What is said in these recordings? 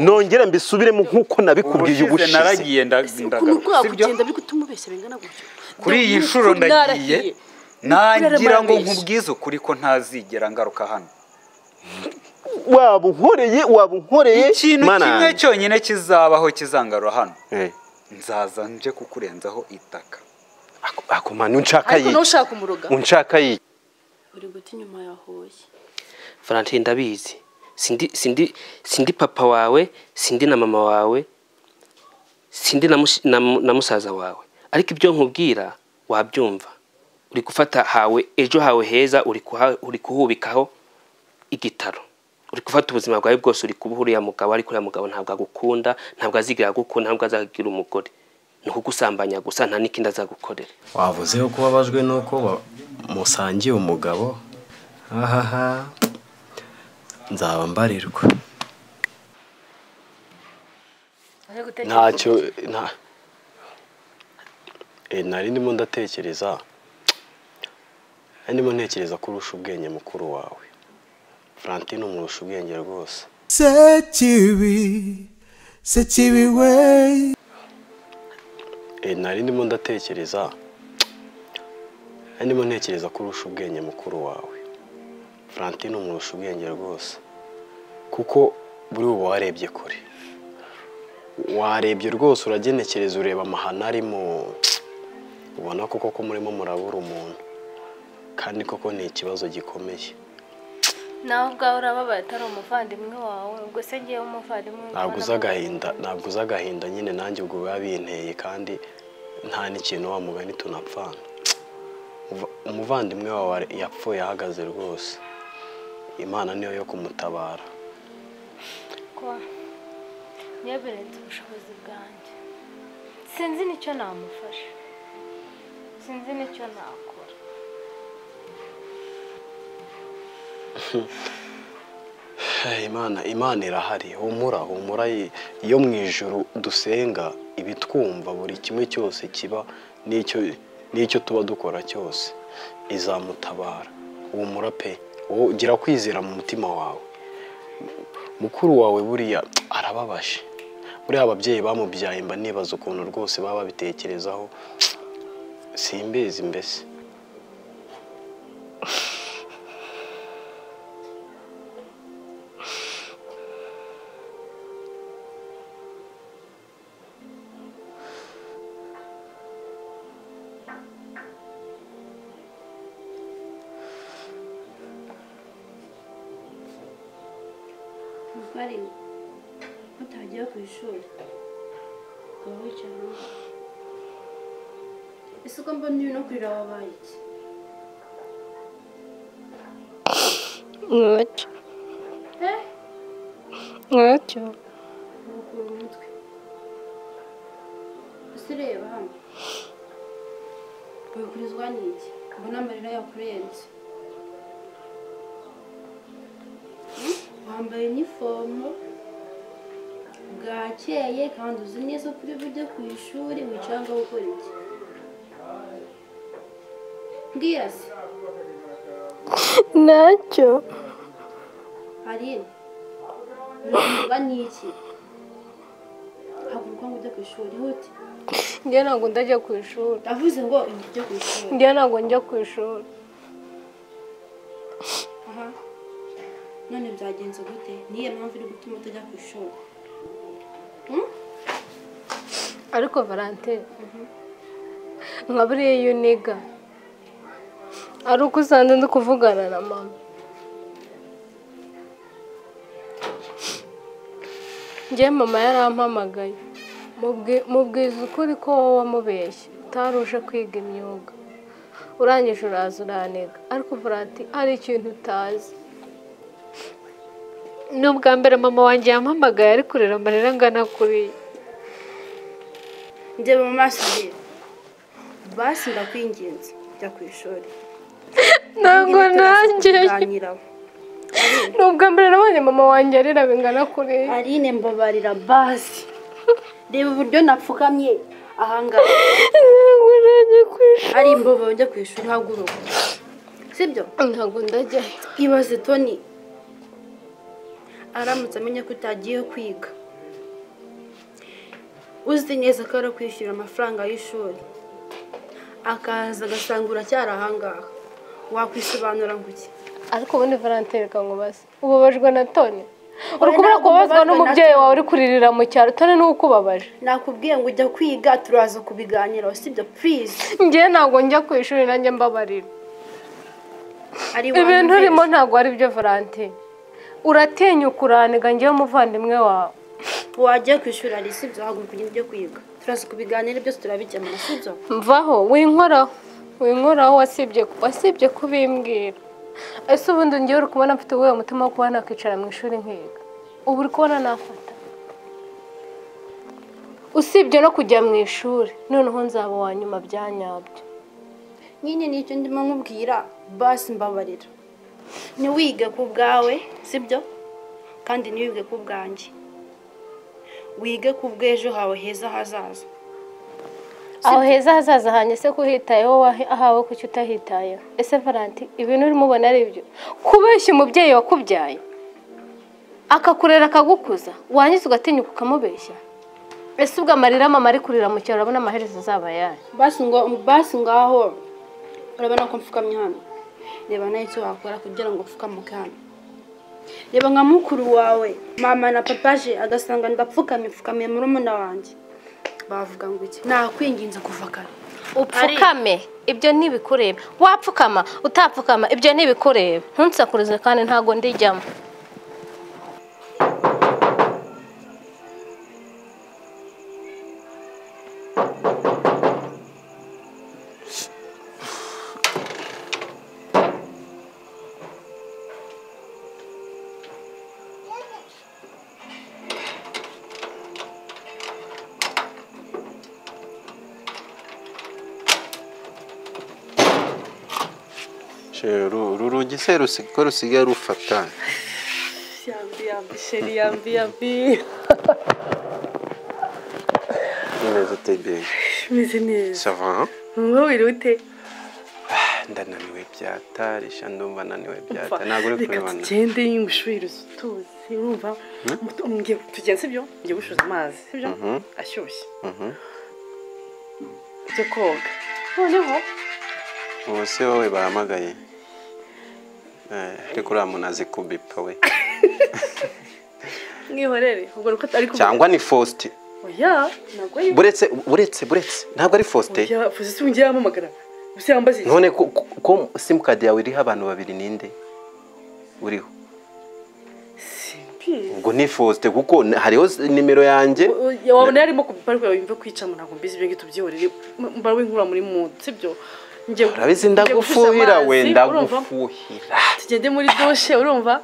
nongere mbisubiremo nk'uko nabikubwiye ubushize ubushize naragiye nda- ese ukuntu ndagaruka kuri sibyo kugenda biri gutuma ubeshya bingana gutyo kuri iyi Ndabona nshuro ukuri narahiye. ndagiye nagira ngo Narabarabeshya. nkubwize ukuri ko ntazigera ngaruka hano waba unkoreye waba unkoreye ikintu Mana kimwe yanjye. cyonyine kizabaho kizangarura hano Eh, nzaza nje kukurenzaho itaka ako- ako Mana unshaka ariko yi nawe ushaka umuroga unshaka yi uri guta inyuma yahoye valentine ndabizi sindi sindi sindi papa wawe sindi na mama wawe sindi na, mushi- na, mu- na musaza wawe ariko ibyo nkubwira wabyumva uri gufata hawe ejo hawe heza uri, kuha, uri kuhubikaho igitaro uri gufata ubuzima bwawe bwose uri kubuha uriya mugabo ariko uriya mugabo ntabwo agukunda ntabwo azigira agukunda ntabwo azagira umugore ni ukugusambanya gusa nta n'ikindi azagukorera wavuzeho ko ubabajwe n'uko wa- musangiye umugabo ahaha nzaba mbarirwa ntacyo nta Eh, nari ndimo ndatekereza nari ndimo ntekereza ko urusha ubwenge mukuru wawe Valentine umurusha ubwenge rwose Sekibi, sekibi we. Eh, nari ndimo ndatekereza nari ndimo ntekereza ko urusha ubwenge mukuru wawe Valentine umurusha ubwenge rwose kuko buri ubu warebye kure warebye rwose uragenekereza ureba amahano arimo ubona ko koko murimo murabura umuntu kandi koko ni ikibazo gikomeye nawe ubwawe urababaye atari umuvandimwe wawe ubwo se ngewe umuvandimwe ntabwo uzi agahinda ntabwo uzi agahinda nyine nanjye ubwo biba binteye kandi nta n'ikintu wa mugani tunapfana Uva- umuvandimwe wawe are- yapfuye ahagaze rwose imana niyo yo kumutabara niyo birenze ubushobozi bwanjye sinzi nicyo namufasha sinzi nicyo nakora Eh, imana imana irahari humura humura yi- iyo mu ijoro dusenga ibitwumva buri kimwe cyose kiba n'icyo n'icyo tuba dukora cyose izamutabara humura pe wowe gira kwizera mu mutima wawe mukuru wawe buriya arababashe buriya ababyeyi bamubyaye mba nibaza ukuntu rwose baba babitekerezaho simbizi mbese muvare mutagiye ku ishuri ukaba wicaye mu rugo ese uko mbona ibi no kurira wabaye iki Ntacyo. Eh? Ntacyo. ubukura umutwe ese ureba hano ubikurizwa n'iki mbona amarira yakurenze Hmm? wambaye inifomo bwakeye kandi uzi neza ko uri bujye ku ishuri wicara ngo gukora iki mbwira se Ntacyo. Aline urikurizwa n'iki haguruka ngo ujye ku ishuri hute Njye ntabwo ndajya ku ishuri. ndavuze ngo ujye ku ishuri Njye ntabwo njya ku ishuri. aha none byagenze gute niyo mpamvu iri gutuma utajya ku ishuri Ariko Valentine nka buriya iyo uniga ari uko usanze ndi kuvugana na mama. Njye mama yarampamagaye Mubwi- mubwiza ukuri ko wowe wamubeshye utaruje kwiga imyuga urangije uraza uraniga ariko uvuga ati hari ikintu utazi ni ubwa mbere mama wanjye yampamagaye ari kurira amarira angana kuriya ndeba mu maso ye basi ndakwinginze jya ku ishuri ntabwo nanjye tuganiraho ni ubwa mbere nabonye mama wanjye arira bingana kuriya Aline mbabarira basi reba uburyo napfukamye ahangaha ntabwo najya ku ishuri ari imbobo ujya ku ishuri haguruka sibyo ntabwo ndajyayo ibaze toni aramutse amenya ko utagiye kwiga uzi neza ko ari kwishyura amafaranga y'ishuri akaza agasanga uracyari ahangaha wakwisobanura ngo iki ariko ubundi valentine reka nkubaze ubabajwe na toni uri kubona kubabazwa n'umubyeyi wawe uri kuririra mu cyaro toni niwe ukubabaje nakubwiye ngo ujya kwiga turaza kubiganiraho sibyo purize njye ntabwo njya ku ishuri nanjye mbabarira ari ibintu urimo ntabwo ari byo valentine uratinyuka uraniga njyewe umuvandimwe wawe wagiye ku ishuri ari sibyo haguruka ugende ujye kwiga turaza kubiganira byose turabikemura sibyo mvaho winkoraho winkoraho wasibye wasibye kubimbwira ese ubundi ngewe uri kubona mfite uwuhe mutima wo kuba nakicara mu ishuri nkiga ubu uri kubona nafata usibye no kujya mu ishuri noneho nzaba uwa nyuma bya nyabyo nyine nicyo ndimo nkubwira basi mbabarira ntiwige ku bwawe sibyo kandi ntiwige ku bwanjye wige ku bw'ejo hawe heza hazaza aho heza hazaza hanye se kuhitayeho wahe- ahawe kuki utahitayeho ese valanti ibintu urimo ubona ari byo kubeshya umubyeyi wakubyaye akakurera akagukuza warangiza ugatinyuka ukamubeshya ese ubwo amarira mama ari kurira mu cyaro urabona amaherezo azaba yayo basi ngo basi ngaho urabona ko mfukamye hano reba nawe icyo wakora kugira ngo upfukamuke hano reba nka mukuru wawe mama na papa je agasanga ndapfukamye mfukamiye murumuna wanjye bavuga ngo iki nakwinginze kuva kare upfukame ibyo ntibikureba wapfukama utapfukama ibyo ntibikureba ntunsakurize kandi ntabwo ndijyamo uru rugi se rusi- ko rusigaye rufata sheri yambi yambi neza utembeye imeze neza sava wowe ute ndananiwe byatari sha ndumva ananiwe byata ntabwo uri kurebana tugende y'umushuri tuzi urumva tujya sibyo ngiye gucuruza amazi sibyo ashyushye byo koga ubu se wowe bahamagaye Eh, ariko uriya muntu azi kubipa we mwihorere ubwo nuko ariko cyangwa ni faustin oya ntabwo ari buretse buretse buretse ntabwo ari faustin oya fuzi si ungiye yamamagara gusa yambaze iki? none ko- ko- ko simukadi yawe iriho abantu babiri ninde uriho simbi ubwo ni faustin kuko n- hariho s- nimero yanjye O- o- wabona yarimo kubipa ariko yumve kwicamo ntabwo mbizi ibyo ngibyo tubyihorere M- mba w'inkura muri mudu sibyo ngiye urabizi ngiye gucuruza ndagufuhira we amazi, urumva? ndagufuhira tugende muri doshe urumva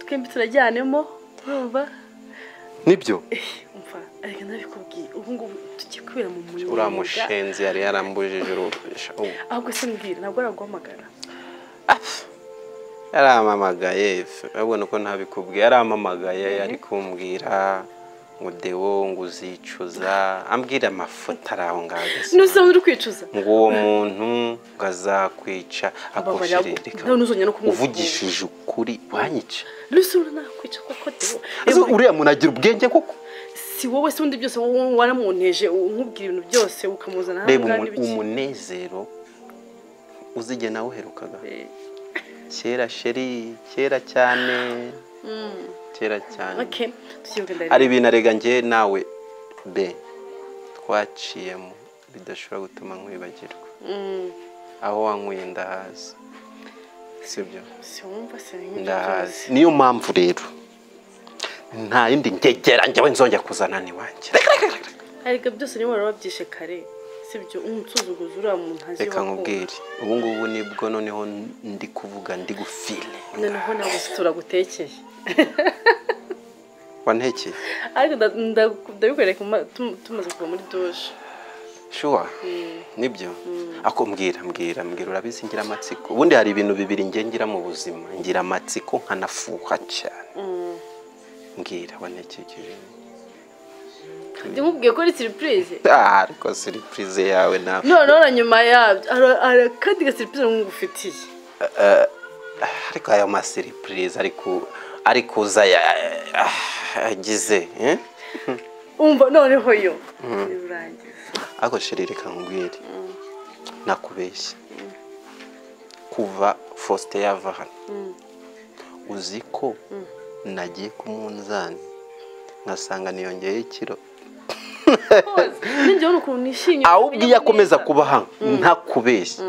twembi turajyanemo urumva nibyo umva ariko ndabikubwiye ubu ngubu tugiye kubera mu munyega uriya mushenzi yari yarambujije urubisha ubu ahubwo se mbwira ntabwo araguhamagara yarampamagaye efe, urabona ko ntabikubwiye yarampamagaye ari kumbwira ngo dewo ngo uzicuza ambwira amafoto ari aho ngaho agasa. nusaba uri kwicuza ngo uwo muntu ngo azakwica Ababarira, akosherereka nawe ntuzongere no kumwumva. uvugishije ukuri wanyica nusura nakwica kuko dewo Ese uriya muntu agira ubwenge koko si wowe se undi byose wowe waramunteje umubwira ibintu byose ukamuzana reba ngaha umu- n'ibiki. umunezero uzigena awuherukaga Eh, kera sheri kera cyane mm, kera cyane okay tukiyoga ndari hari ibintu arega njye nawe be twaciyemo bidashobora gutuma nkwibagirwa Mm, aho wanyweye ndahazi sibyo siwumva se n'ibyo byose. ndahazi niyo mpamvu rero nta yindi ngegera njyewe nzongera kuzana n'iwanjye Reka- ariko byose niba warababyishe kare sibyo umunsuzuguza uriya muntu azi reka nkubwire ubu ngubu nibwo noneho ndi kuvuga ndi gufile noneho ntabwo se turagutekeye wantekeye ariko nda- nda- ndabikwereka ma- tum- tumaze kuva muri doshe shuwa nibyo ako mbwira mbwira mbwira urabizi ngira amatsiko ubundi hari ibintu bibiri ngiye ngira mu buzima ngira amatsiko nkanafuha cyane mbwira wanekekeje ndi nkubwiye ko ari siripurize Ah, ariko siripurize yawe nawe noneho na nyuma yabyo hari- hari akandi gasiripurize nk'ugufitiye ariko ayo masiripurize ariko ari kuza ya- ah, agize eh? umva noneho yo Mm. urangiza ariko sheri reka nkubwire nakubeshya kuva faustin yava hano uzi ko nagiye ku munzani nkasanga niyongeyeho ikiro ninjyewe ukuntu nishimye awubwiye akomeza kuba hano ntakubeshya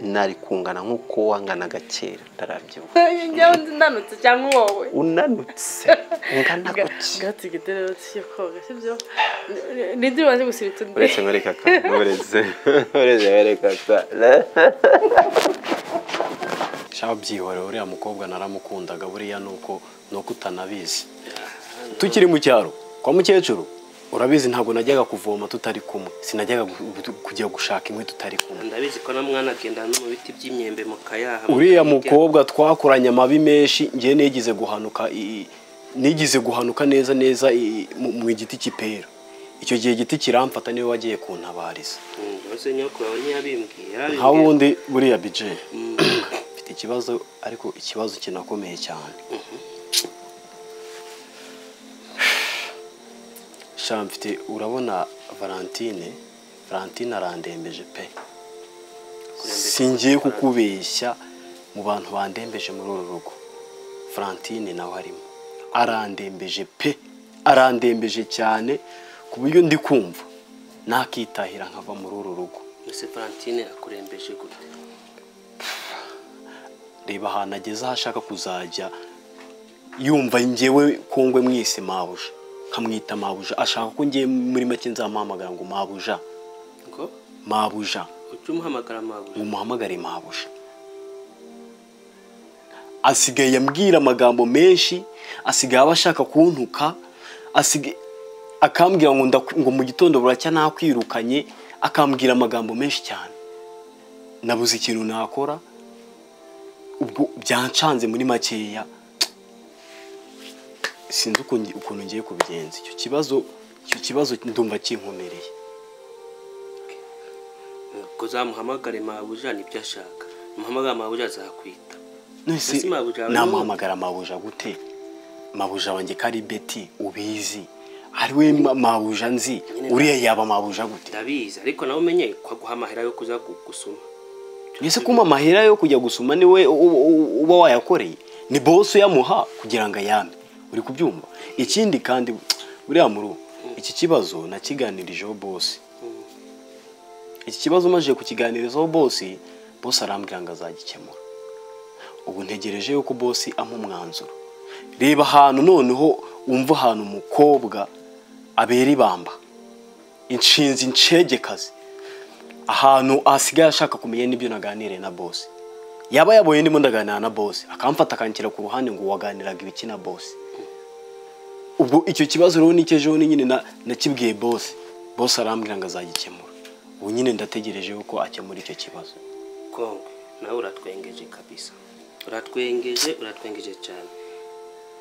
nari kungana nk'uko wanganaga kera ndarabyibuka njyewe ndanutse cyangwa wowe unanutse ungana gutya gatsi giterero cyo koga sibyo nidi waje gusiritse uretse nkwereka akantu uretse uretse nkwereka akantu shaba byihorera uriya mukobwa naramukundaga buriya nuko nuko utanabizi tukiri mu cyaro kwa mukecuru urabizi ntabwo najyaga kuvoma tutari kumwe sinajyaga gu- gu- kujya gushaka inkwi tutari kumwe ndabizi ko na mwana agenda no mu biti by'imyembe mu kayaha uriya mukobwa twakoranye amabi menshi ngiye nigize guhanuka i- i- nigize guhanuka neza neza i- mu mu igiti cy'ipera icyo gihe igiti kiramfata niwe wagiye kuntabariza uze nyoko wawe ntiyabimbwiye yarabibwiye. nka wundi buriya bije mfite ikibazo ariko ikibazo kinakomeye cyane sha mfite urabona valentine valentine arandembeje pe singiye kukubeshya mu bantu bandembeje muri uru rugo valentine nawe arimo arandembeje pe arandembeje cyane ku buryo ndi kumva nakitahira nkava muri uru rugo mbese valentine akurembeje gute reba ahantu ageze aho ashaka kuzajya yumva ngewe kongwe mwise mabuja nkamwita mabuja ashaka ko ngiye muri make nzamuhamagara ngo mabuja ngo mabuja ujye umuhamagara amabuye ngo umuhamagare mabuja asigaye ambwira amagambo menshi asigaye aba ashaka kuntuka asigaye akambwira ngo ndaku- ngo mu gitondo buracya nakwirukanye akambwira amagambo menshi cyane nabuze ikintu nakora ubwo byancanze muri makeya sinzi uko ngi- ukuntu ngiye kubigenza icyo kibazo icyo kibazo ndumva kinkomereye ngo uzamuhamagare mabuja nibyo ashaka umuhamagara mabuja azakwita nese Mbese mabuja yawe ni umuntu? namuhamagara mabuja gute mabuja wanjye ko ari beti ubizi ari we ma- mabuja nzi uriya yaba mabuja gute ndabizi ariko nawe umenye ko aguha amahera yo kuza gu- gusoma ese kuma amahera yo kujya gusoma niwe u- u- uba wayakoreye ni bosi uyamuha kugira ngo ayame uri kubyumva ikindi kandi buriya muru iki kibazo nakiganirijeho bosi iki kibazo umajije kukiganirizaho bosi bosi arambwira ngo azagikemura ubu ntegereje yuko bosi ampa umwanzuro reba ahantu noneho wumva ahantu umukobwa abera ibamba inshinzi inshegekazi ahantu asigaye ashaka kumenya n'ibyo naganiriye na bosi yaba yabonye ndimo ndaganira na bosi akamfata akanshyira ku ruhande ngo waganiraga ibiki na bosi ubwo icyo kibazo rero nicyo ejo ni nyine na- nakibwiye bosi bosi arambwira ngo azagikemura ubu nyine ndategereje yuko akemura icyo kibazo kongwe nawe uratwengeje kabisa uratwengeje uratwengeje cyane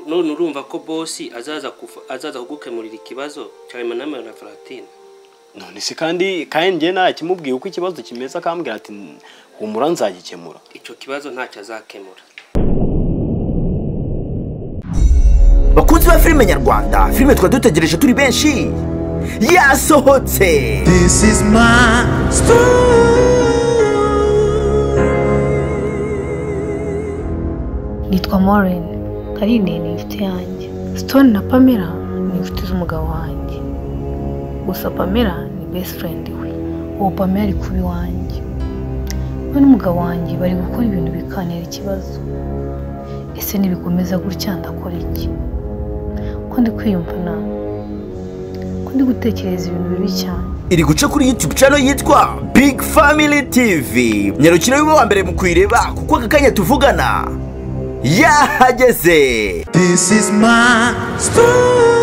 none urumva ko bosi azaza kufa- azaza kugukemurira ikibazo cyane manama na valentine none se kandi kandi njye nakimubwiye uko ikibazo kimeze akambwira ati humura nzagikemura icyo kibazo ntacyo azakemura bakunzi ba filime nyarwanda filime twari dutegereje turi benshi yasohotse This is my nitwa Maureen Karine ni inshuti yanjye Stone na Pamela ni inshuti z'umugabo wanjye gusa Pamela ni best friend we uwo Pamela ari kuba iwanjye we n'umugabo wanjye bari gukora ibintu bikanira ikibazo ese nibikomeza gutya ndakora iki ko ndi kwiyumva nabi ko ndi gutekereza ibintu bibi cyane iri guca kuri youtube channel yitwa big family tv nyarukira wiwe wa mbere mu kuyireba kuko aka kanya tuvugana yahageze This is my story.